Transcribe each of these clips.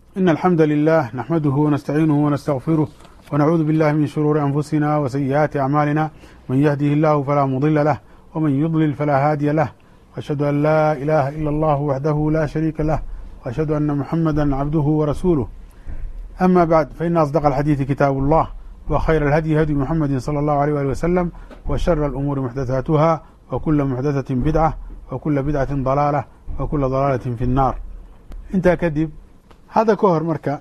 إن الحمد لله نحمده ونستعينه ونستغفره ونعوذ بالله من شرور أنفسنا وسيئات أعمالنا من يهده الله فلا مضل له ومن يضلل فلا هادي له وأشهد أن لا إله إلا الله وحده لا شريك له وأشهد أن محمدا عبده ورسوله أما بعد فإن أصدق الحديث كتاب الله وخير الهدي هدي محمد صلى الله عليه وآله وسلم وشر الأمور محدثاتها وكل محدثة بدعة وكل بدعة ضلالة وكل ضلالة في النار intaa kadib hadda ka hor marka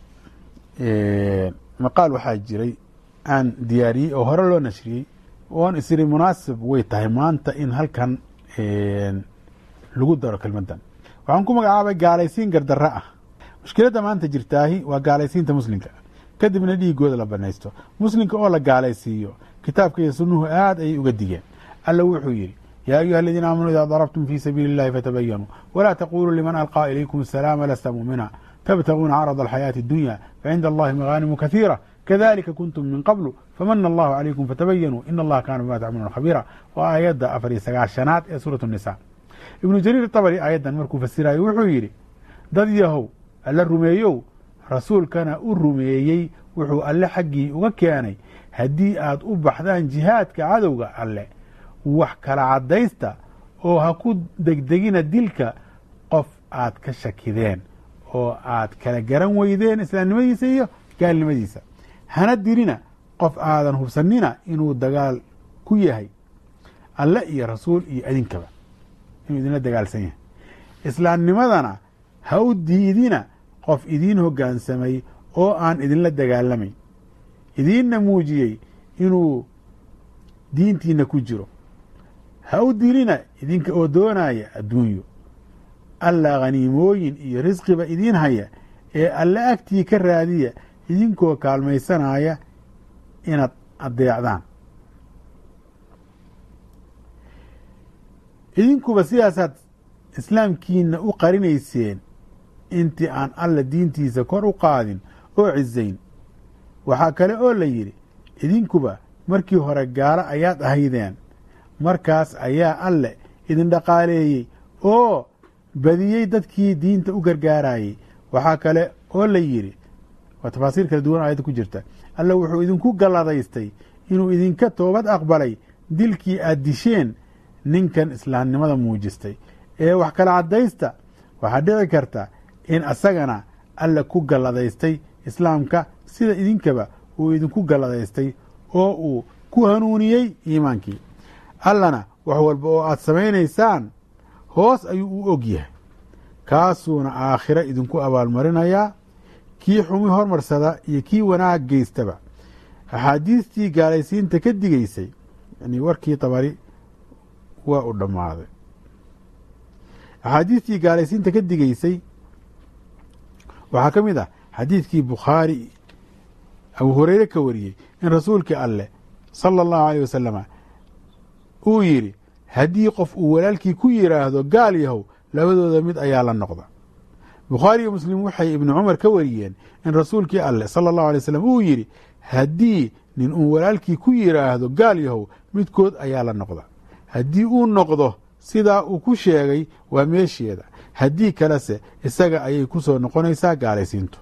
maqaal waxaa jiray aan diyaariyey oo hore loo nashriyey oon isiri munaasib way tahay maanta in halkan lagu daro kelmaddan waxaan ku magacaabay gaalaysiin gardarro ah mushkiladda maanta jirtaahi waa gaalaysiinta muslimka kadibna dhiigooda la banaysto muslimka oo la gaalaysiiyo kitaabka iyo sunnuhu aad ayay uga digeen alla wuxuu yidhi yaa ayuha aladiina aamanuu idaa darabtum fii sabiili اllahi fatabayanuu walaa taquluu liman alqaa ilaykum asalaama lasta muumina tabtaguuna carada alxayaati اdunya facinda allahi magaanimu kahiira kadalika kuntum min qablu famana allahu calaykum fatabayanuu in allaha kaana bima tacmaluuna khabiira waa aayadda afar iyo sagaashanaad ee suurat nisa ibnu jariir tabari aayaddan markuu fasirayo wuxuu yidhi dad yahow alla rumeeyow rasuulkana u rumeeyey wuxuu alle xaggii uga keenay haddii aad u baxdaan jihaadka cadowga alle wax kala caddaysta oo ha ku degdegina dilka qof aad ka shakideen oo aad kala garan weydeen islaamnimadiisa iyo gaalnimadiisa hana dirina qof aadan hubsanina inuu dagaal ku yahay alle iyo rasuul iyo idinkaba inuu idinla dagaalsan yahay islaamnimadana ha u diidina qof idiin hoggaansamay oo aan idinla dagaalamayn idiinna muujiyey inuu diintiina ku jiro ha u dilina idinka oo doonaya adduunyo alla khaniimooyin iyo risqiba idiin haya ee alle agtii ka raadiya idinkoo kaalmaysanaya inaad addeecdaan idinkuba sidaasaad islaamkiina u qarinayseen intii aan alla diintiisa kor u qaadin oo cisayn waxaa kale oo la yidhi idinkuba markii hore gaalo ayaad ahaydeen markaas ayaa alle idin dhaqaaleeyey oo badiyey dadkii diinta u gargaarayey waxaa kale oo la yidhi waa tafaasiir kala duwan aayadda ku jirta alle wuxuu idinku galladaystay inuu idinka toobad aqbalay dilkii aad disheen ninkan islaamnimada muujistay ee wax kala caddaysta waxaa dhici karta in asagana alle ku galladaystay islaamka sida idinkaba uu idinku galladaystay oo uu ku hanuuniyey iimaankii allana wax walba oo aad samaynaysaan hoos ayuu u og yahay kaasuuna aakhiro idinku abaalmarinayaa kii xumi hormarsada iyo kii wanaag geystaba axaadiistii gaalaysiinta ka digaysay yani warkii tabari waa u dhammaaday axaadiistii gaalaysiinta ka digaysay waxaa ka mid ah xadiidkii bukhaari abu hureyre ka wariyey in rasuulkii alleh sala allahu aleyh wasalama uu yidhi haddii qof uu walaalkii ku yidhaahdo gaal yahow labadooda mid ayaa la noqda bukhaari iyo muslim waxay ibnu cumar ka wariyeen in rasuulkii alleh sala allahu alay slam uu yidhi haddii nin uu walaalkii ku yidhaahdo gaal yahow midkood ayaa la noqda haddii uu noqdo sidaa uu ku sheegay waa meesheeda haddii kalese isaga ayay ku soo noqonaysaa gaalaysiintu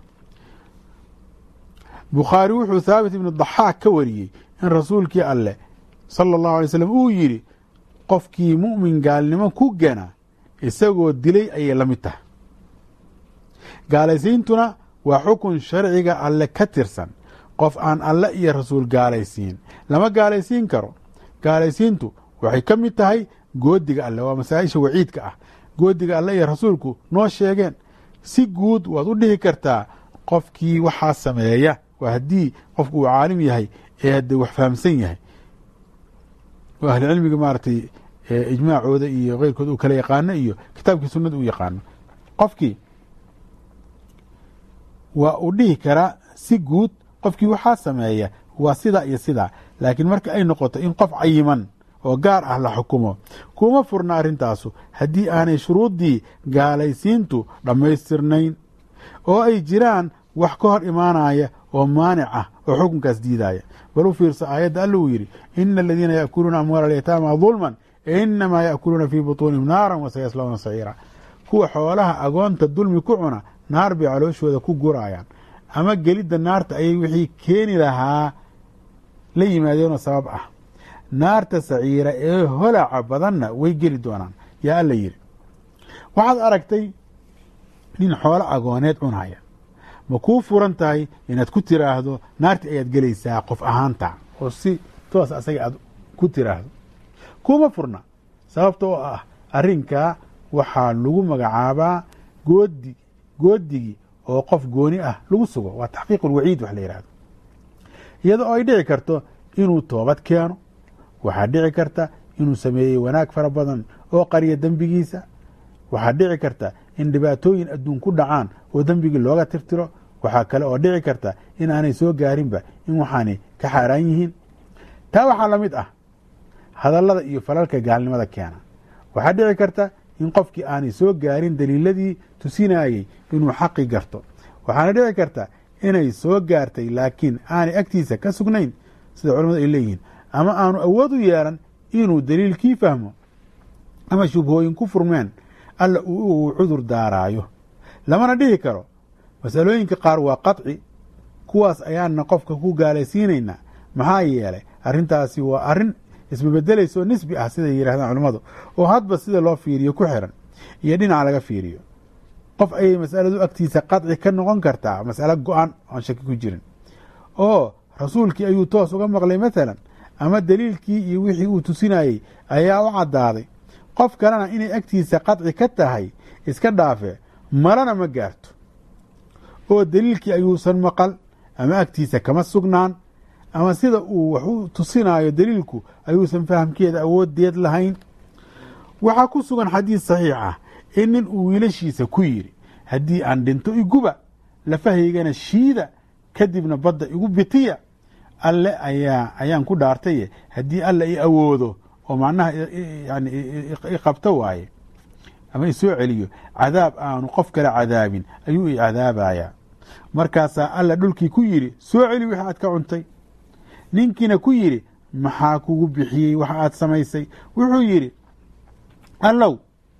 bukhaari wuxuu thaabit ibnu daxaak ka wariyey in rasuulkii alleh sala allahu alay slam uu yidhi qofkii mu'min gaalnimo ku gana isagoo dilay ayay la mid tahay gaalaysiintuna waa xukun sharciga alle ka tirsan qof aan alle iyo rasuul gaalaysiin lama gaalaysiin karo gaalaysiintu waxay ka mid tahay goodiga alle waa masaa-isha waciidka ah goodiga alle iyo rasuulku noo sheegeen si guud waad u dhihi kartaa qofkii waxaa sameeya waa haddii qofku uu caalim yahay ee haddee wax fahamsan yahay oo ahli cilmiga maaragtay ijmaacooda iyo keyrkood uu kala yaqaano iyo kitaabkii sunnada uu yaqaano qofkii waa uu dhihi karaa si guud qofkii waxaa sameeya waa sidaa iyo sidaa laakiin marka ay noqoto in qof cayiman oo gaar ah la xukumo kuma furna arrintaasu haddii aanay shuruuddii gaalaysiintu dhammaystirnayn oo ay jiraan wax ka hor imaanaya oo maanic ah oo xukunkaas diidaya bal u fiirsa aayadda alla uu yidhi ina aladiina yaakuluuna amwaala alyataama dulman inamaa yaakuluuna fii butuunihim naaran wasayaslawna saciira kuwa xoolaha agoonta dulmi ku cuna naar bay calooshooda ku gurayaan ama gelidda naarta ayay wixii keeni lahaa la yimaadeenoo sabab ah naarta saciira ee holaca badanna way geli doonaan yaa alla yidhi waxaad aragtay nin xoolo agooneed cunhaya ma kuu furan tahay inaad ku tiraahdo naartii ayaad gelaysaa qof ahaanta oo si toos asaga aad ku tiraahdo kuma furna sababta oo ah arrinkaa waxaa lagu magacaabaa goodi goodigii oo qof gooni ah lagu sugo waa taxqiiq ulwaciid wax la yidhahdo iyada oo ay dhici karto inuu toobad keeno waxaa dhici karta inuu sameeyey wanaag fara badan oo qariya dembigiisa waxaa dhici karta in dhibaatooyin adduun ku dhacaan oo dembigii looga tirtiro waxaa kale oo dhici karta in aanay soo gaarinba in waxaanay ka xaaraan yihiin taa waxaa la mid ah hadallada iyo falalka gaalnimada keena waxaa dhici karta in qofkii aanay soo gaarin daliiladii tusinayey inuu xaqi garto waxaana dhici karta inay soo gaartay laakiin aanay agtiisa ka sugnayn sida culamadu ay leeyihiin ama aanu awood u yeelan inuu daliilkii fahmo ama shubhooyin ku furmeen alla uu cudur daaraayo lamana dhihi karo masalooyinka qaar waa qaطci kuwaas ayaana qofka ku gaalaysiinaynaa maxaa yeelay arrintaasi waa arrin isbebedelaysa oo nisbi ah siday yidhahdaan culammadu oo hadba sida loo fiiriyo ku xiran iyo dhinaca laga fiiriyo qof ayay masaladu agtiisa qaطci ka noqon kartaa masalo go-an oon shaki ku jirin oo rasuulkii ayuu toos uga maqlay maalan ama daliilkii iyo wixii uu tusinayey ayaa u caddaaday qof kalena inay agtiisa qaطci ka tahay iska dhaafe marana ma gaarto oo daliilkii ayuusan maqal ama agtiisa kama sugnaan ama sida uu wax u tusinayo daliilku ayuusan fahamkeeda awoodeed lahayn waxaa ku sugan xadiis saxiix ah in nin uu wiilashiisa ku yidhi haddii aan dhinto iguba lafahaygana shiida kadibna badda igu bitiya alle ayaa ayaan ku dhaartaye haddii alle i awoodo oo macnaha yani iqabto waaye ama isoo celiyo cadaab aanu qof kale cadaabin ayuu i cadaabayaa markaasaa alla dhulkii ku yidhi soo celi wixi aad ka cuntay ninkiina ku yidhi maxaa kugu bixiyey waxa aad samaysay wuxuu yidhi allow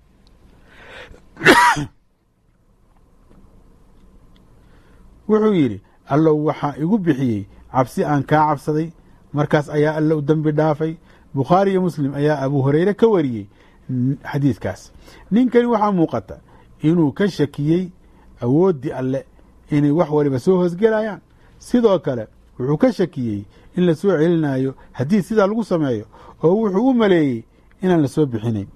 wuxuu yidhi allow waxaa igu bixiyey cabsi aan kaa cabsaday markaas ayaa alla u dembi dhaafay bukhaari iyo muslim ayaa abu hureyre ka wariyey xadiidkaas ninkani waxaa muuqata inuu ka shakiyey awooddii alle inay wax waliba soo hoosgelayaan sidoo kale wuxuu ka shakiyey in la soo celinayo haddii sidaa lagu sameeyo oo wuxuu u maleeyey inaan la soo bixinayn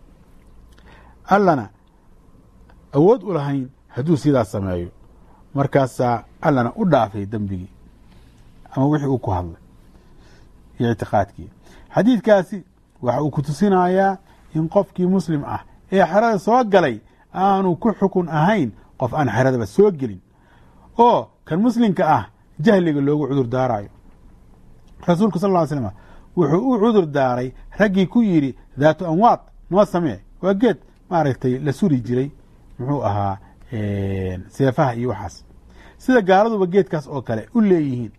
allana awood u lahayn hadduu sidaa sameeyo markaasaa allana u dhaafay dembigii ama wixii uu ku hadlay iyo ictiqaadkii xadiidkaasi waxa uu ku tusinayaa in qofkii muslim ah ee xerada soo galay aanu ku xukun ahayn qof aan xeradaba soo gelin oo kan muslimka ah jahliga loogu cudur daarayo rasuulku sal ll ly slam wuxuu u cudur daaray raggii ku yidhi daatu anwaad noo samee waa geed maaragtay la suri jiray muxuu ahaa seefaha iyo waxaas sida gaaladuba geedkaas oo kale u leeyihiin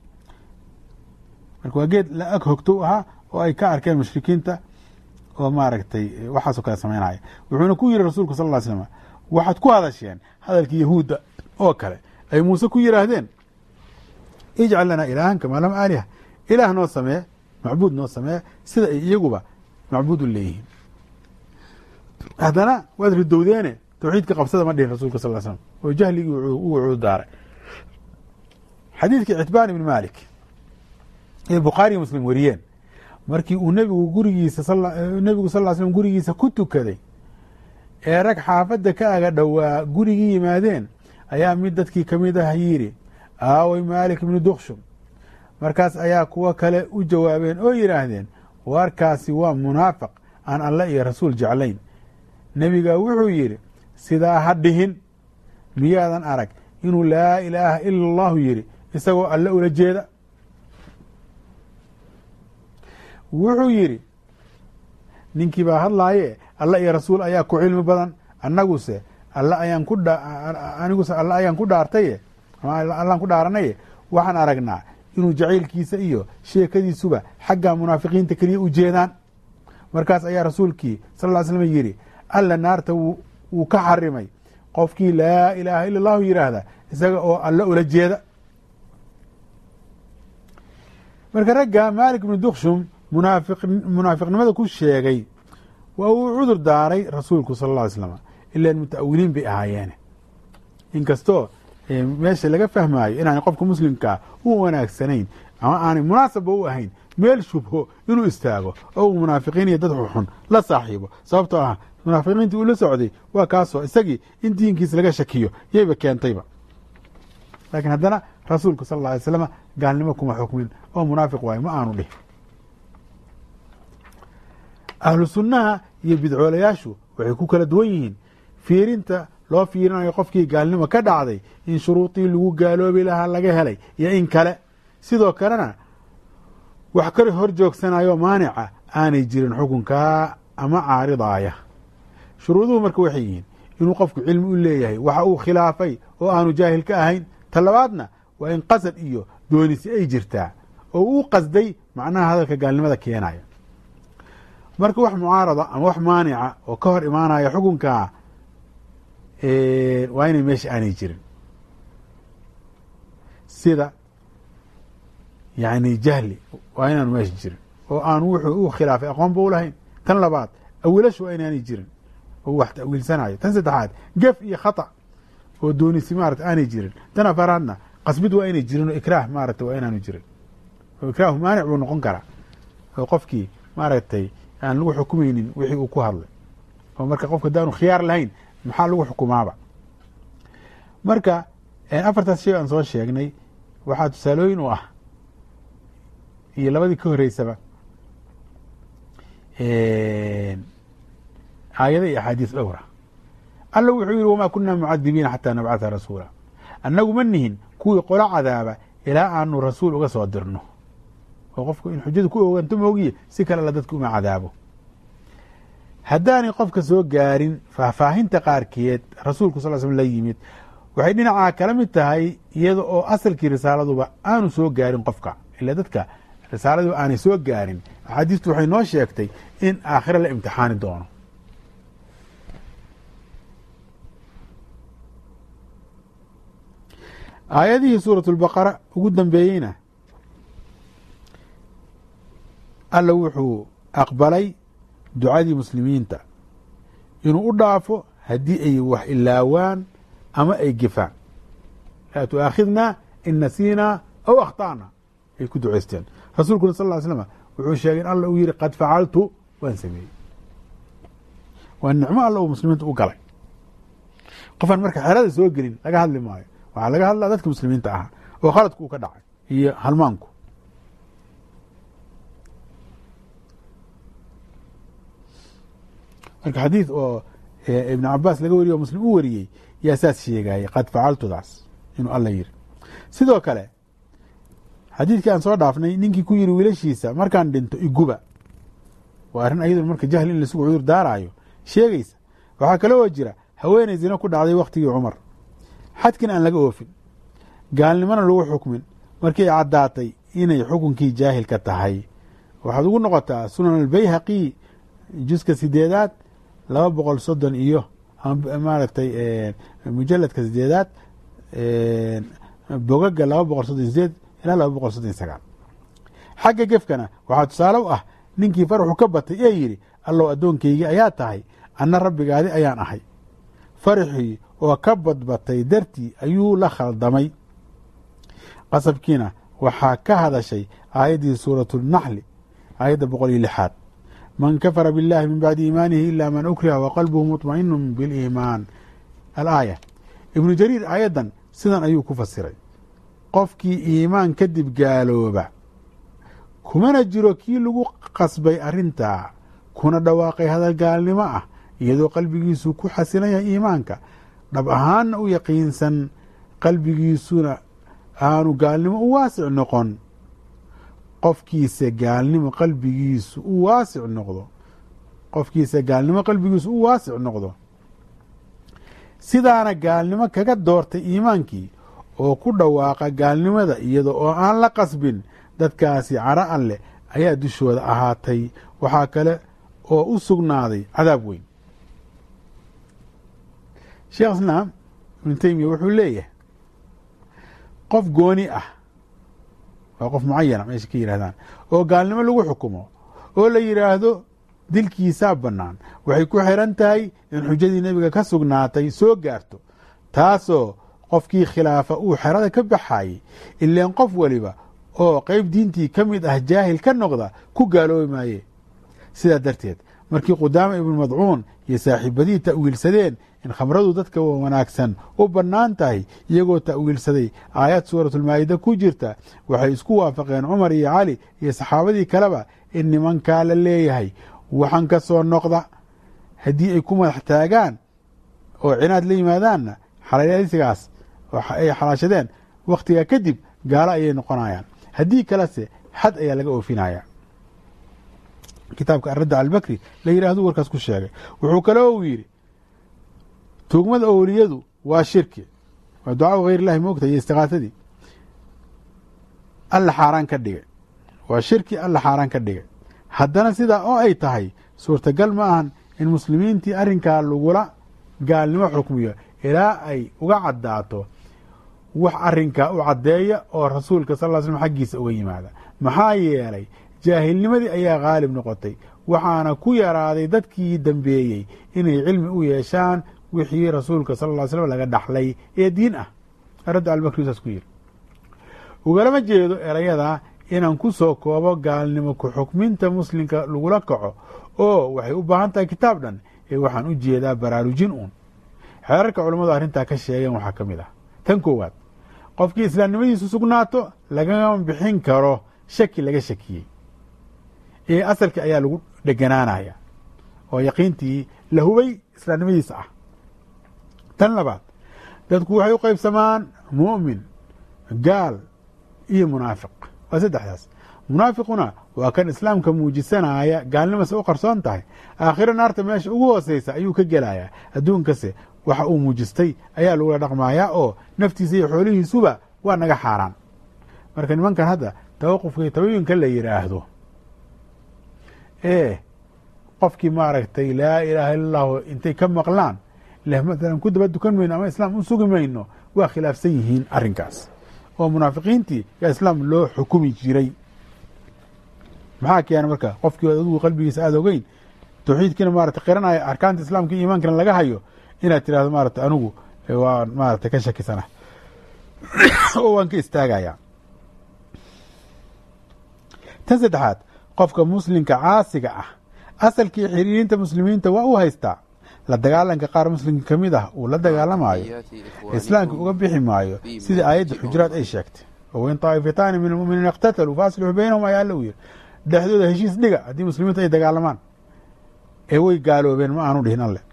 marka waa geed la ag hogto ahaa oo ay ka arkeen mushrikiinta oo maaragtay waxaasoo kale samaynaya wuxuuna ku yidhi rasuulku sal ly slam waxaad ku hadasheen hadalkii yahuudda oo kale ay muuse ku yidhaahdeen ijcal lanaa ilaahan kamaa lam aaliha ilaah noo samee macbuud noo samee sida ay iyaguba macbuud u leeyihiin haddana waad ridowdeene tawxiidka qabsada ma dhihin rasulka sal slam oo jahligii uu cudurdaaray xadiidkii citbaan ibni malik ee bukhaariy muslim wariyeen markii uu nebigu gurigiisa nebigu sal ly slm gurigiisa ku tukaday ee rag xaafadda ka aga dhowaa gurigii yimaadeen ayaa mid dadkii ka mid ah yidhi aaway maalik ibnu dukshum markaas ayaa kuwo kale u jawaabeen oo yidhaahdeen warkaasi waa munaafiq aan alle iyo rasuul jeclayn nebiga wuxuu yidhi sidaa ha dhihin miyaadan arag inuu laa ilaaha ila allahu yidhi isagoo alle ula jeeda wuxuu yidhi ninkii baa hadlaaye alle iyo rasuul ayaa ku cilmi badan annaguse alle ayaan ku aniguse alle ayaan ku dhaartaye allaan ku dhaaranaye waxaan aragnaa inuu jacaylkiisa iyo sheekadiisuba xagga munaafiqiinta keliya u jeedaan markaas ayaa rasuulkii sal ll slam yidhi alla naarta wuu ka xarimay qofkii laa ilaaha ila allahu yidhaahda isaga oo alle ula jeeda marka ragga maalik ibnu dukshum munaafiq munaafiqnimada ku sheegay waa uu cudur daaray rasuulku sala alla alay slam ilan muta'awiliin bay ahaayeene inkastoo meesha laga fahmaayo inaanay qofka muslimkaa u wanaagsanayn ama aanay munaasabba u ahayn meel shubho inuu istaago oo uu munaafiqiin iyo dad xunxun la saaxiibo sababtoo ah munaafiqiintii uu la socday waa kaasoo isagii in diinkiis laga shakiyo yayba keentayba laakiin haddana rasuulku sal alla alay slam gaalnimo kuma xukmin oo munaafiq waayo ma aanu dhihin ahlu sunnaha iyo bidcoolayaashu waxay ku kala duwan yihiin fiirinta loo fiirinayo qofkii gaalnimo ka dhacday in shuruudii lagu gaaloobi lahaa laga helay iyo in kale sidoo kalena wax ka hor joogsanayo maanica aanay jirin xukunkaa ama caaridaaya shuruuduhu marka waxay yihiin inuu qofku cilmi u leeyahay waxa uu khilaafay oo aanu jaahil ka ahayn ta labaadna waa in qasad iyo doonisi ay jirtaa oo uu qasday macnaha hadalka gaalnimada keenaya marka wax mucaarada ama wax maanica oo ka hor imaanaya xukunkaa waa inay meesha aanay jirin sida yani jahli waa inaanu meesha jirin oo aan wuxuu u khilaafay aqoonba u lahayn tan labaad awilashu waa inaanay jirin oo wax tawiilsanayo tan saddexaad gef iyo khata oo doonisi maarata aanay jirin tan afaraadna qasbid waa inay jirin oo ikraah maarata waa inaanu jirin oo ikraahu maanic buu noqon karaa oo qofkii maaragtay aan lagu xukumaynin wixii uu ku hadlay oo marka qofka hadaanu khiyaar lahayn maxaa lagu xukumaaba marka afartaas shay aan soo sheegnay waxaa tusaalooyin u ah iyo labadii ka horeysaba aayada iyo axaadiis dhowra alla wuxuu yihi wamaa kunaa mucadibiina xataa nabcatha rasuula annagu ma nihin kuwii qolo cadaaba ilaa aanu rasuul uga soo dirno oo qofku in xujadu ku oganto moogiye si kale alla dadka uma cadaabo haddaanay qofka soo gaarin faahfaahinta qaarkeed rasuulku sal slm la yimid waxay dhinacaa kala mid tahay iyada oo asalkii risaaladuba aanu soo gaarin qofka ila dadka risaaladu aanay soo gaarin axaadiistu waxay noo sheegtay in aakhire la imtixaani doono aayadihii suurat lbaqara ugu dambeeyeyna alla wuxuu aqbalay ducadii muslimiinta inuu u dhaafo haddii ay wax ilaawaan ama ay gefaan laa tuaakhidna in nasiinaa aw akhta'na ay ku ducaysteen rasuulkuna sal ly slm wuxuu sheegay in alla uu yihi qad facaltu waan sameeyey waa nicmo alla uu muslimiinta u galay qofaan marka xerada soo gelin laga hadli maayo waxaa laga hadlaa dadka muslimiinta ahaa oo khaladku uu ka dhacay iyo halmaanku marka xadiid oo ibn cabaas laga wariye oo muslim u wariyey yaa saas sheegayay qad facaltudaas inuu alla yiri sidoo kale xadiidkii aan soo dhaafnay ninkii ku yiri wiilashiisa markaan dhinto iguba waa arrin ayaduna marka jahli in laisugu cudur daaraayo sheegaysa waxaa kale oo jira haweeney zina ku dhacday waktigii cumar xadkin aan laga oofin gaalnimona lagu xukmin markii ay caddaatay inay xukunkii jaahilka tahay waxaad ugu noqotaa sunan albayhaqi juska sideedaad laba boqol soddon iyo maaragtay mujaladka sideedaad bogaga laba boqol soddon sideed ilaa laba boqol soddon sagaal xagga gefkana waxaa tusaale u ah ninkii faraxu ka batay ee yidhi allow addoonkaygii ayaa tahay anna rabbigaadi ayaan ahay faraxii oo ka badbatay dartii ayuu la khaldamay qasabkiina waxaa ka hadashay aayaddii suuratunaxli aayadda boqol iyo lixaad man kafara biاllahi min bacdi iimaanihi ila man ukriha waqalbuhu muطmainu biliimaan alaaya ibnu jariir aayaddan sidan ayuu ku fasiray qofkii iimaan kadib gaalooba kumana jiro kii lagu qasbay arrintaa kuna dhawaaqay hadal gaalnimo ah iyadoo qalbigiisu ku xasilan yahay iimaanka dhab ahaanna u yaqiinsan qalbigiisuna aanu gaalnimo u waasic noqon qofkiisa gaalnimo qalbigiisu u waasic noqdo qofkiisa gaalnimo qalbigiisu u waasic noqdo sidaana gaalnimo kaga doortay iimaankii oo ku dhawaaqa gaalnimada iyada oo aan la qasbin dadkaasi cara alleh ayaa dushooda ahaatay waxaa kale oo u sugnaaday cadaab weyn sheekh islaam ibnu teymiya wuxuu leeyahay qof gooni ah waa qof mucayana meesha ka yidhahdaan oo gaalnimo lagu xukumo oo la yidhaahdo dilkiisaa bannaan waxay ku xiran tahay in xujadii nebiga ka sugnaatay soo gaarto taasoo qofkii khilaafa uu xerada ka baxayey ileen qof waliba oo qeyb diintii ka mid ah jaahil ka noqda ku gaaloobi maaye sidaa darteed markii qudaama ibnu madcuun iyo saaxiibadihii ta'wiilsadeen in khamradu dadka wanaagsan u bannaan tahay iyagoo ta'wiilsaday aayad suuratulmaa'ida ku jirta waxay isku waafaqeen cumar iyo cali iyo saxaabadii kaleba in nimankaa la leeyahay waxan ka soo noqda haddii ay ku madax taagaan oo cinaad la yimaadaanna xalaysigaas ay xalaashadeen wakhtigaa kadib gaalo ayay noqonayaan haddii kalese xad ayaa laga oofinaya kitaabka aradda albakri la yidhahdu warkaas ku sheegay wuxuu kale uu yidhi tuugmada owliyadu waa shirki waa ducaa hayr illahi moogta iyo istiqaasadii alla xaaraan ka dhigay waa shirki alla xaaraan ka dhigay haddana sidaa oo ay tahay suurtagal ma ahan in muslimiintii arrinkaa lagula gaalnimo xukmiyo ilaa ay uga caddaato wax arrinkaa u caddeeya oo rasuulka sal ll slam xaggiisa uga yimaada maxaa yeelay jaahilnimadii ayaa khaalib noqotay waxaana ku yaraaday dadkii dambeeyey inay cilmi u yeeshaan wixii rasuulka sal ll ly slam laga dhaxlay ee diin ah radda albakri saas ku yiri ugalama jeedo erayadaa inaan ku soo koobo gaalnimo ku xukminta muslimka lagula kaco oo waxay u baahan tahay kitaab dhan ee waxaan u jeedaa baraarujin uun xeerarka culammadu arrintaa ka sheegeen waxaa ka mid ah tan koowaad qofkii islaamnimadiisu sugnaato lagama bixin karo shaki laga shakiyey ee asalkii ayaa lagu dheganaanaya oo yaqiintii la hubay islaamnimadiisa ah tan labaad dadku waxay u qaybsamaan mu'min gaal iyo munaafiq waa saddexdaas munaafiquna waa kan islaamka muujisanaya gaalnimase u qarsoon tahay aakhiro naarta meesha ugu hooseysa ayuu ka gelayaa adduunkase waxa uu muujistay ayaa lagula dhaqmayaa oo naftiisa iyo xoolihiisuba waa naga xaaraan marka nimankan hadda tawaqufka iyo tabayunka la yidhaahdo ee qofkii maaragtay laa ilaaha illa allahu intay ka maqlaan leh maalan ku daba dukan mayno ama islaam u sugi mayno waa khilaafsan yihiin arrinkaas oo munaafiqiintii yaa islaam loo xukumi jiray maxaa keena marka qofkii adigu qalbigiisa aada ogeyn tawxiidkiina maarata qiranaya arkaanta islaamka iyo iimaankana laga hayo inaad tirahdo maarata anigu waan maarata ka shakisana oo waan ka istaagaya tan saddexaad qofka muslimka caasiga ah asalkii xiriirinta muslimiinta waa u haystaa la dagaalanka qaar muslimka ka mid ah uu la dagaalamayo islaamka uga bixi maayo sidai aayadda xujuraad ay sheegtay oo in taa'ifataani min almu'miniina iqtataluu faaslixuu baynahum ayaa alla u yiri dhexdooda heshiis dhiga haddii muslimiintu ay dagaalamaan ee way gaaloobeen ma aanu dhihin alle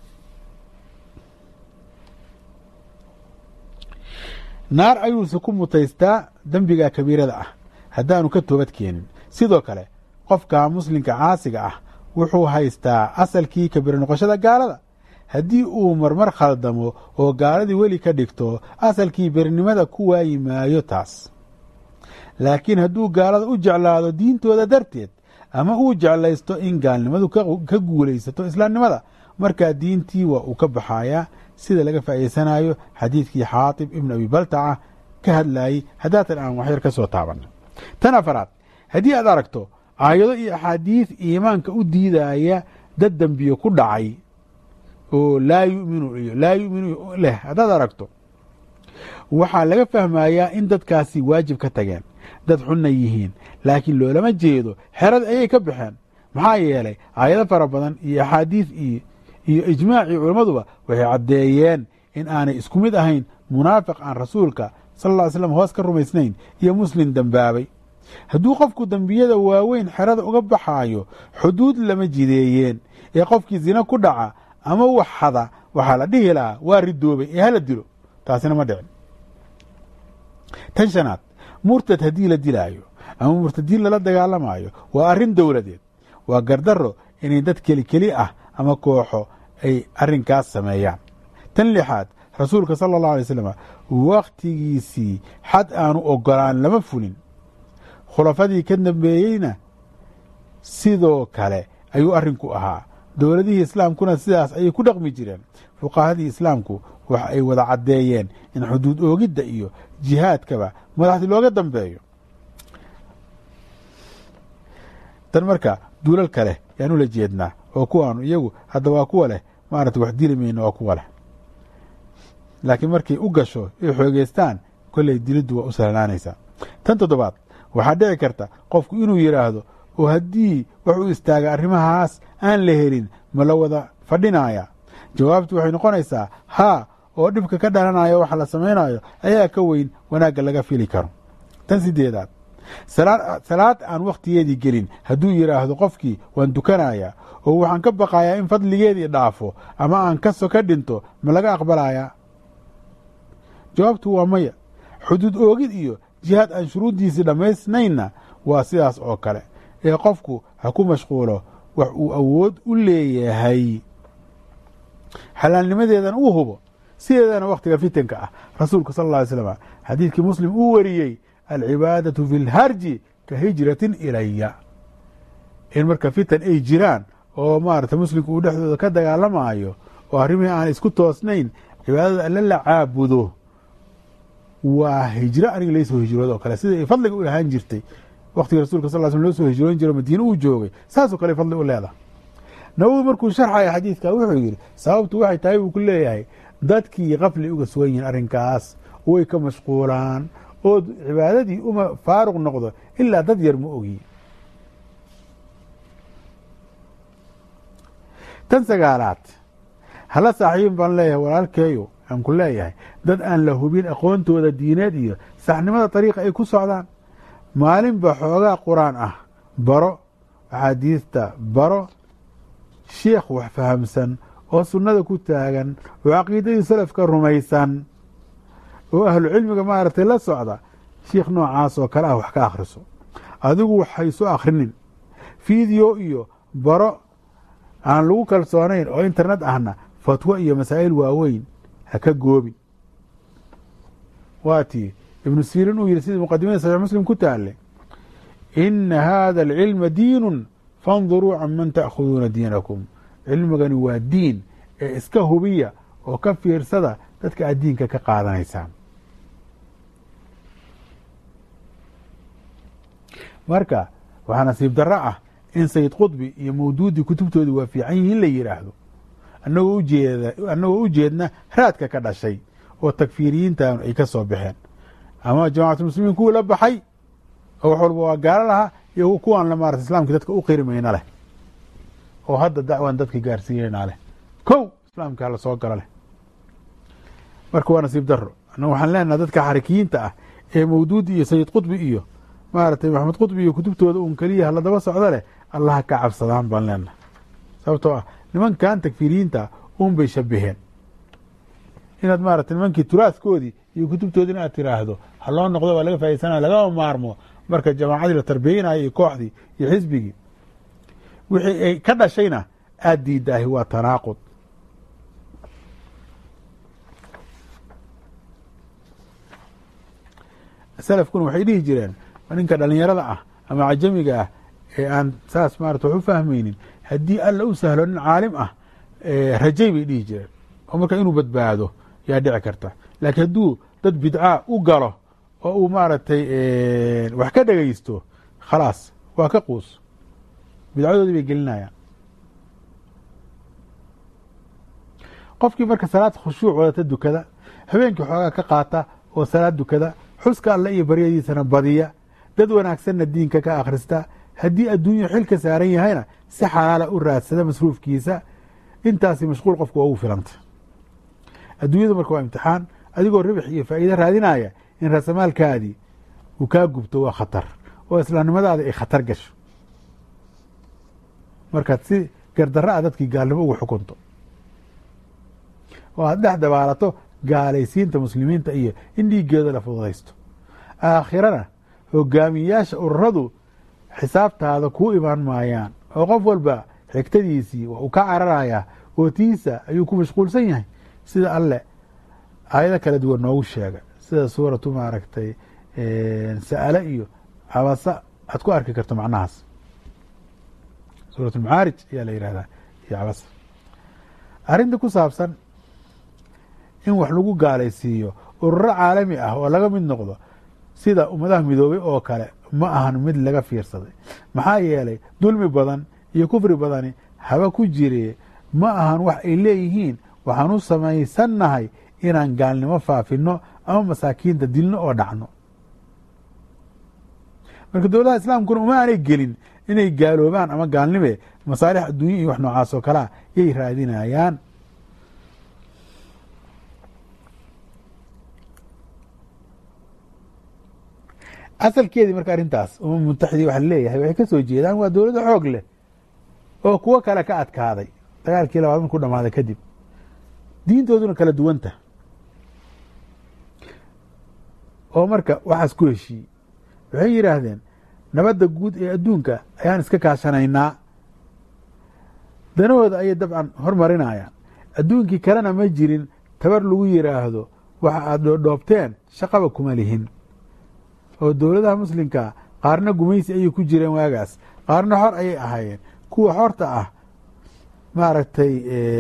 naar ayuuse ku mutaystaa dembiga kabiirada ah haddaanu ka toobad keenin sidoo kale qofka muslimka caasiga ah wuxuu haystaa asalkii kabiir noqoshada gaalada haddii uu marmar khaldamo oo gaaladii weli ka dhigto asalkii berinimada ku waayi maayo taas laakiin hadduu gaalada u jeclaado diintooda darteed ama uu jeclaysto in gaalnimadu ka guulaysato islaamnimada markaa diintii waa uu ka baxayaa sida laga faa'iidsanayo xadiidkii xaatib ibn abi baltaca ka hadlayey haddaatan aan waxyar ka soo taabanno tan afaraad haddii aad aragto aayado iyo axaadiis iimaanka u diidaya dad dembiye ku dhacay oo laa yuminu iyo laa yuminu leh haddaad aragto waxaa laga fahmayaa in dadkaasi waajib ka tageen dad xunna yihiin laakiin loolama jeedo xerad ayay ka baxeen maxaa yeelay aayado fara badan iyo axaadiis iyo ijmaacii culammaduba waxay caddeeyeen in aanay isku mid ahayn munaafiq aan rasuulka sal ll ly slam hoos ka rumaysnayn iyo muslim dembaabay hadduu qofku dembiyada waaweyn xerada uga baxaayo xuduud lama jideeyeen ee qofkii zina ku dhaca ama wax hada waxaa la dhihi lahaa waa ridoobay ee hala dilo taasina ma dhicin tan shanaad murtad haddii la dilaayo ama murtadiin lala dagaalamayo waa arrin dowladeed waa gardaro inay dad keli keli ah ama kooxo ay arrinkaas sameeyaan tan lixaad rasuulka sala allahu alay slam wakhtigiisii xad aanu ogolaan lama fulin khulafadii ka dambeeyeyna sidoo kale ayuu arrinku ahaa dowladihii islaamkuna sidaas ayay ku dhaqmi jireen fuqahadii islaamku waxa ay wada caddeeyeen in xuduud oogidda iyo jihaadkaba madaxdii looga dambeeyo tan marka duulal kale yaan ula jeednaa oo kuwaanu iyagu hadda waa kuwa leh maarata wax dili mayna waa kuwa leh laakiin markay u gasho ay xoogeystaan kolley diliddu waa u sahlanaanaysaa tan toddobaad waxaa dhici karta qofku inuu yidhaahdo oo haddii wax u istaaga arrimahaas aan la helin ma la wada fadhinaya jawaabtu waxay noqonaysaa haa oo dhibka ka dhalanayo waxa la samaynayo ayaa ka weyn wanaagga laga fili karo tan sideedaad salaad aan wakhtigeedii gelin hadduu yidhaahdo qofkii waan dukanayaa oo waxaan ka baqayaa in fadligeedii dhaafo ama aan kaso ka dhinto ma laga aqbalayaa jawaabtu waa maya xuduud oogid iyo jihaad aan shuruuddiisii dhammaysnaynna waa sidaas oo kale ee qofku ha ku mashquulo wax uu awood u leeyahay xalaalnimadeedana uu hubo sideedana wakhtiga fitanka ah rasuulku sal alla alay slam xadiidkii muslim uu wariyey alcibaadatu fi lharji ka hijratin ilaya in marka fitan ay jiraan oo maarata muslimku uu dhexdooda ka dagaalamaayo oo arrimihii aan isku toosnayn cibaadada alla la caabudo waa hijro aniga laysoo hijrooda oo kale sida ay fadliga u lahaan jirtay waktiga rasulka sal sl loo soo hijroon jiro madiine uu joogay saasoo kale fadli u leedahay nawowi markuu sharxaya xadiidka wuxuu yidhi sababtu waxay tahay buu ku leeyahay dadkii qafli uga sugan yihiin arrinkaas way ka mashquulaan oo cibaadadii uma faaruq noqdo ilaa dad yar ma ogi tan sagaalaad hala saaxiibin baan leeyahay walaalkeeyo aan ku leeyahay dad aan la hubin aqoontooda diineed iyo saxnimada dariiqa ay ku socdaan maalinba xoogaa qur-aan ah baro axaadiista baro sheikh wax fahamsan oo sunnada ku taagan oo caqiidadii salafka rumaysan oo ahlu cilmiga maaragtay la socda shiikh noocaas oo kale ah wax ka akhriso adigu waxaysu akhrinin fiideo iyo baro aan lagu kalsoonayn oo internet ahna fatwo iyo masaa'il waaweyn ha ka goobin waa tii ibnu sirin uu yihi sidii muqadimada saxiix muslim ku taale ina hada alcilma diinun fanduruu can man ta'khuduuna diinakum cilmigani waa diin ee iska hubiya oo ka fiirsada dadka aad diinka ka qaadanaysaan marka waxaa nasiib darro ah in sayid qudbi iyo mawduudii kutubtoodii waa fiican yihiin la yidhaahdo anagoo ujeeda annagoo u jeedna raadka ka dhashay oo takfiiriyiintan ay ka soo baxeen ama jamacatulmuslimiin kuwii la baxay oo wax walba waa gaalo lahaa iyo kuwaan la maarata islaamkii dadka u qirimayna leh oo hadda dacwan dadka gaarsiinayna leh kow islaamkii hala soo galo leh marka waa nasiib daro annaga waxaan leenaha dadka xarikiyiinta ah ee mawduudi iyo sayid qudbi iyo maaragtay maxamed qudbi iyo kutubtooda uun keliya hala daba socdo leh allaha ka cabsadaan baan leenaha sababtoo ah nimankan takfiiriyiinta uun bay shabaheen inaad maarata nimankii turaaskoodii iyo kutubtoodii inaad tiraahdo ha loo noqdo waa laga faaidsana lagama maarmo marka jamaacadii la tarbiyeynayo iyo kooxdii iyo xisbigii wixii ay ka dhashayna aada diidaahi waa tanaaqud salafkuna waxay dhihi jireen ninka dhalinyarada ah ama cajamiga ah ee aan saas maarata wax u fahmaynin haddii alla u sahlo nin caalim ah rajay bay dhihi jireen oo marka inuu badbaado yaa dhici karta laakiin hadduu dad bidcaa u galo oo uu maaragtay wax ka dhegaysto khalaas waa ka quus bidcadoodii bay gelinayaan qofkii marka salaad khushuuc wadata dukada habeenkii xoogaa ka qaata oo salaad dukada xuska alle iyo baryadiisana badiya dad wanaagsanna diinka ka akhrista haddii adduunyo xil ka saaran yahayna si xalaala u raadsada masruufkiisa intaasi mashquul qofku waa ugu filanta adduunyadu marka waa imtixaan adigoo ribix iyo faa'iide raadinaya in raasamaalkaadii uu kaa gubto waa khatar oo islaamnimadaada ay khatar gasho markaad si gardarra a dadkii gaalnimo ugu xukunto oo aad dhex dabaalato gaalaysiinta muslimiinta iyo in dhiiggeeda la fududaysto aakhirana hogaamiyayaasha ururadu xisaabtaada kuu imaan maayaan oo qof walba xigtadiisii waa uu ka cararayaa oo tiisa ayuu ku mashquulsan yahay sida alle aayado kala duwan noogu sheega sida suuratu maaragtay sa'ale iyo cabasa aad ku arki karto macnahaas suurat ulmacaarij ayaa la yihahdaa iyo cabasa arrinta ku saabsan in wax lagu gaalaysiiyo ururo caalami ah oo laga mid noqdo sida ummadaha midoobay oo kale ma ahan mid laga fiirsaday maxaa yeelay dulmi badan iyo kufri badani haba ku jire ma ahan wax ay leeyihiin waxaan u samaysannahay inaan gaalnimo faafino ama masaakiinta dilno oo dhacno marka dowladaha islaamkuna uma aanay gelin inay gaaloobaan ama gaalnime masaalix adduunya iyo wax noocaas oo kalea yay raadinayaan asalkeedii marka arrintaas umam mutaxidii waxa leeyahay waxay ka soo jeedaan waa dowladda xoog leh oo kuwo kale ka adkaaday dagaalkii labaad markuu dhamaaday kadib diintooduna kala duwanta oo marka waxaas ku heshiiyey waxay yidhaahdeen nabadda guud ee adduunka ayaan iska kaashanaynaa danahooda ayay dabcan hormarinayaan adduunkii kalena ma jirin tabar lagu yidhaahdo waxa aad dhoodhoobteen shaqaba kuma lihin oo dowladaha muslimka qaarna gumaysi ayay ku jireen waagaas qaarna xor ayay ahaayeen kuwa xorta ah maaragtay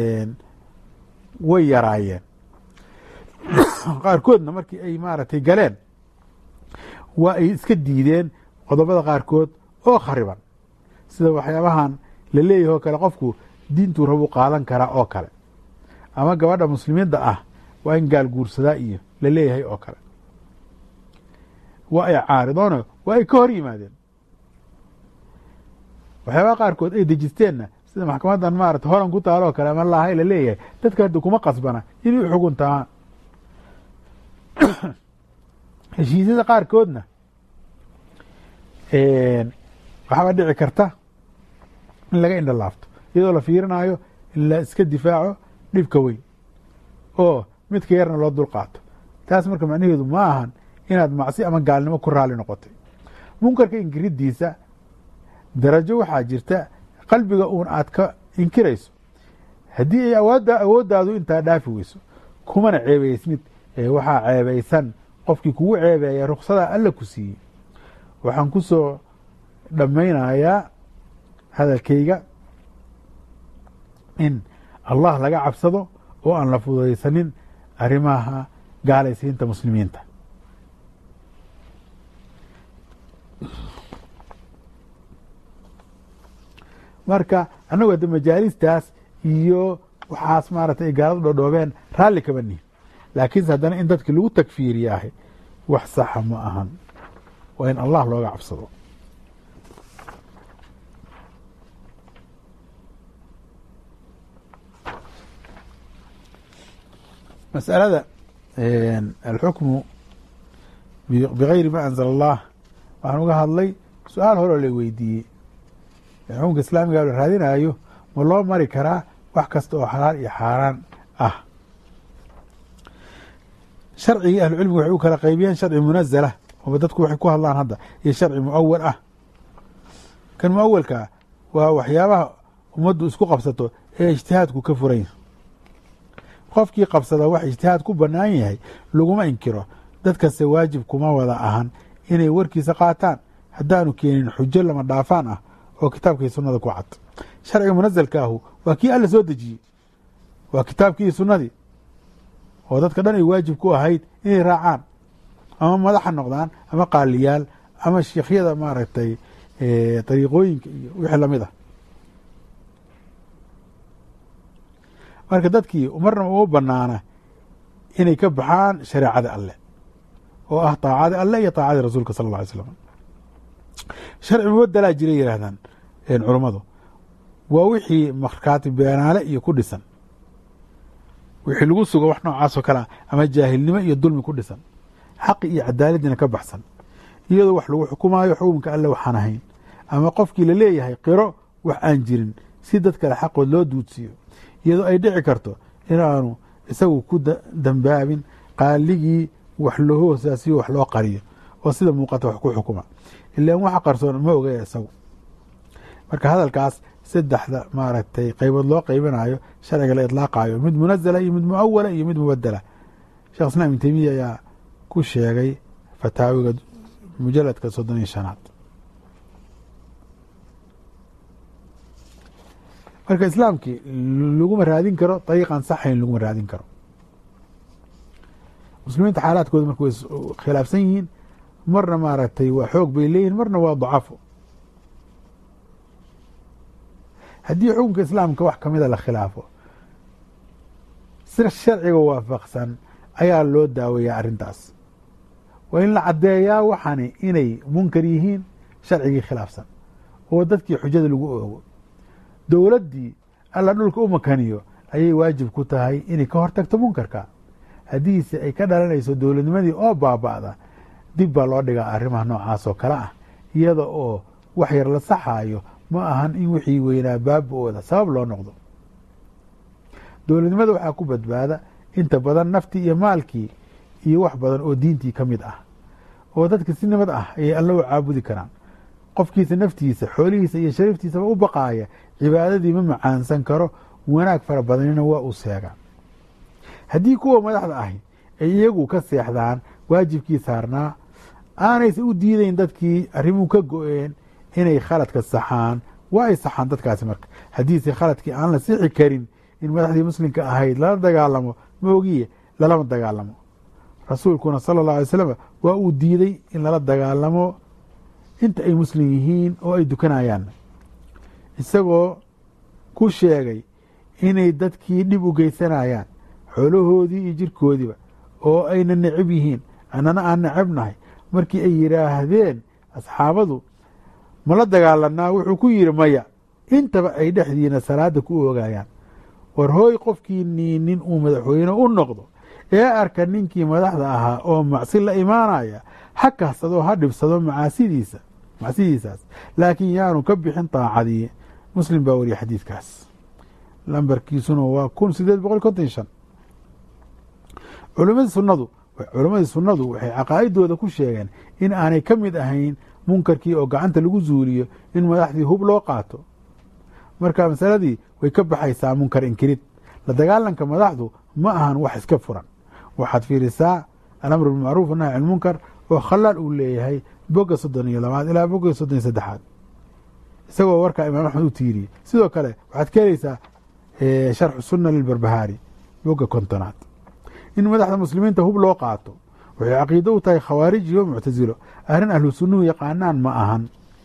way yaraayeen qaarkoodna markii ay maaragtay galeen waa ay iska diideen qodobada qaarkood oo khariban sida waxyaabahan la leeyahay oo kale qofku diintuu rabuu qaadan karaa oo kale ama gabadha muslimiinta ah waa in gaal guursadaa iyo la leeyahay oo kale waa ay caaridoona waa ay ka hor yimaadeen waxyaabaha qaarkood ay dejisteenna sida maxkamadan maarata horan ku taalo oo kale ama laahay la leeyahay dadka hadda kuma qasbana inay u xuguntamaan heshiisyada qaarkoodna waxaaba dhici karta in laga indha laafto iyadoo la fiirinayo in la iska difaaco dhibka weyn oo midka yarna loo dul qaato taas marka macnaheedu ma ahan inaad macsi ama gaalnimo ku raali noqotay munkarka inkiridiisa darajo waxaa jirta qalbiga uun aad ka inkirayso haddii ay awoodda awooddaadu intaa dhaafi weyso kumana ceebaysmid ee waxaa ceebaysan qofkii kugu ceebeeya ruksada alla ku siiyey waxaan ku soo dhammaynayaa hadalkayga in allah laga cabsado oo aan la fududaysanin arrimaha gaalaysiinta muslimiinta marka annagu hadda majaalistaas iyo waxaas maaragtay ay gaalada dhoodhoobeen raalli kama nihin laakiinse haddana in dadki lagu takfiiriyaahay wax saxa ma ahan waa in allah looga cabsado mas'alada alxukmu bigayri ma anzala allah waxaan uga hadlay su-aal horeo la weydiiyey xukunka islaamiga la raadinayo ma loo mari karaa wax kasta oo xalaal iyo xaaraan ah sharcigii ahlucilmiga waxay u kala qaybiyeen sharci munazala ooba dadku waxay ku hadlaan hadda iyo sharci muawal ah kan muawalkaa waa waxyaabaha ummaddu isku qabsato ee ijtihaadku ka furan yahay qofkii qabsada wax ijtihaad ku bannaan yahay laguma inkiro dadkase waajib kuma wada ahan inay warkiisa qaataan haddaanu keenin xujo lama dhaafaan ah oo kitaabkii sunnada ku cad sharciga munazalka ahu waa kii alla soo dejiyey waa kitaabkii sunnadii oo dadka dhan ay waajib ku ahayd inay raacaan ama madaxa noqdaan ama qaaliyaal ama sheikhyada maaragtay dariiqooyinka iyo wixii lamid ah marka dadkii marna uma banaana inay ka baxaan shareecada alleh oo ah taacadii alleh iyo taacadii rasuulka sala alla alay slam sharci mubadelaa jira yihaahdaan culummadu waa wixii markaati beenaale iyo ku dhisan wixii lagu sugo wax noocaas oo kale ah ama jaahilnimo iyo dulmi ku dhisan xaqi iyo cadaaladdiina ka baxsan iyadoo wax lagu xukumaayo xukunka alle waxaan ahayn ama qofkii la leeyahay qiro wax aan jirin si dad kale xaqood loo duudsiiyo iyadoo ay dhici karto inaanu isagu ku dambaabin qaaligii wax loo hoosaasiyo wax loo qariyo oo sida muuqata wax ku xukuma ilaan waxa qarsoon ma ogaya isagu marka hadalkaas saddexda maaragtay qaybood loo qaybinayo sharciga la idlaaqayo mid munazala iyo mid muawala iyo mid mubadela shekh islam ibn temiya ayaa ku sheegay fataawiga mujaladka soddon iyo shanaad marka islaamkii laguma raadin karo dariiqan saxayn laguma raadin karo muslimiinta xaalaadkooda marka way khilaafsan yihiin marna maaragtay waa xoog bay leeyihin marna waa dacafo haddii xukunka islaamka wax kamida la khilaafo si sharciga waafaqsan ayaa loo daaweeyaa arrintaas waa in la caddeeyaa waxani inay munkar yihiin sharcigii khilaafsan oo dadkii xujada lagu oogo dowladdii alla dhulka u makaniyo ayay waajib ku tahay inay ka hortagto munkarka haddiise ay ka dhalanayso dowladnimadii oo baaba'da dib baa loo dhigaa arrimaha noocaas oo kale ah iyada oo wax yar la saxaayo ma ahan in wixii weynaa baaba-ooda sabab loo noqdo dowladnimada waxaa ku badbaada inta badan naftii iyo maalkii iyo wax badan oo diintii ka mid ah oo dadka si nimad ah ayay alla u caabudi karaan qofkiisa naftiisa xoolihiisa iyo shariftiisaba u baqaaya cibaadadii ma macaansan karo wanaag fara badanina waa uu seegaa haddii kuwa madaxda ahi ay iyagu ka seexdaan waajibkii saarnaa aanaysa u diidayn dadkii arrimuhu ka go-een inay khaladka saxaan waa ay saxaan dadkaasi marka haddiise khaladkii aan la sixi karin in madaxdii muslimka ahayd lala dagaalamo ma ogiye lalama dagaalamo rasuulkuna sala allahu alay slam waa uu diiday in lala dagaalamo inta ay muslim yihiin oo ay dukanayaan isagoo ku sheegay inay dadkii dhib u geysanayaan xoolahoodii iyo jirkoodiiba oo ayna necab yihiin annana aan necabnahay markii ay yidhaahdeen asxaabadu ma la dagaalanaa wuxuu ku yidhi maya intaba ay dhexdiina salaada ku oogayaan war hooy qofkii niinin uu madaxweyne u noqdo ee arka ninkii madaxda ahaa oo macsi la imaanaya ha kahsadoo ha dhibsado macaasidiisa macsidiisaas laakiin yaanu ka bixin daacadii muslim baa wariya xadiidkaas lambarkiisuna waa kun sideed boqol konton shan culimadii sunadu culimadii sunnadu waxay caqaa'idooda ku sheegeen in aanay ka mid ahayn munkarkii oo gacanta lagu zuuliyo in madaxdii hub loo qaato marka masaladii way ka baxaysaa munkar inkirid la dagaalanka madaxdu ma ahan wax iska furan waxaad fiirisaa alamru bilmacruuf nahy can munkar oo khalaal uu leeyahay boga soddon iyo labaad ilaa boga soddon iyo saddexaad isagoo warkaa imaam axmed u tiiriyey sidoo kale waxaad ka helaysaa sharxu sunna lilbarbahaari boga kontonaad in madaxda muslimiinta hub loo qaato waxay caqiido u tahay khawaarij iyo muctasilo arrin ahlu sunnuhu yaqaanaan ma ahan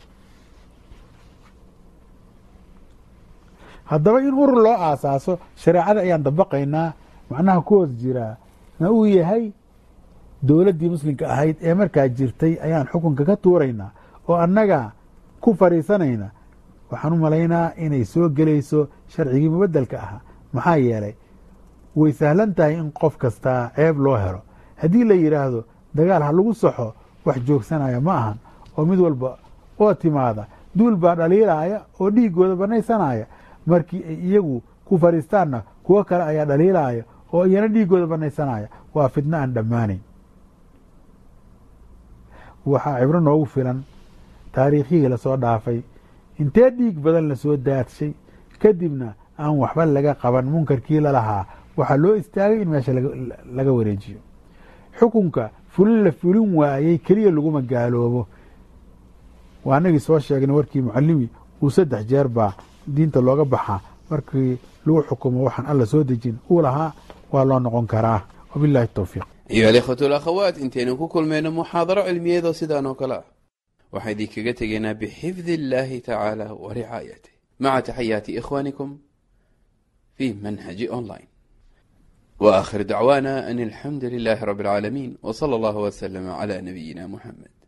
haddaba in urur loo aasaaso shareecada ayaan dabaqaynaa macnaha ku hoos jiraa na uu yahay dowladdii muslimka ahayd ee markaa jirtay ayaan xukunka ka tuuraynaa oo annaga ku fadhiisanayna waxaan u malaynaa inay soo gelayso sharcigii mubedelka ahaa maxaa yeelay way sahlan tahay in qof kastaa ceeb loo helo haddii la yidhaahdo dagaal ha lagu saxo wax joogsanaya ma ahan oo mid walba oo timaada duul baa dhaliilaya oo dhiigooda banaysanaya markii ay iyagu ku fadhiistaanna kuwo kale ayaa dhaliilaya oo iyana dhiigooda banaysanaya waa fidno aan dhammaanayn waxaa cibro noogu filan taariikhihii lasoo dhaafay intee dhiig badan lasoo daadshay kadibna aan waxba laga qaban munkarkii lalahaa waxaa loo istaagay in meesha laga wareejiyo xukunka fulin la fulin waayey keliya laguma gaaloobo waa anagii soo sheegnay warkii mucalimi uu saddex jeer baa diinta looga baxaa markii lagu xukumo waxaan alla soo dejin uu lahaa waa loo noqon karaa wabilahi towfiiq ayuha alikhwatu alakhawaat intaynu ku kulmayno muxaadaro cilmiyeedoo sidaan oo kale ah waxaan idinkaga tegaynaa bixifdi illaahi tacaala wa ricaayatih maca taxayaati ikhwaanikum fi manhaji online wa aakhir dacwaana an alxamdu lilaahi rabbi alcaalamiin w sala allahu waslama cala nabiyina muxamed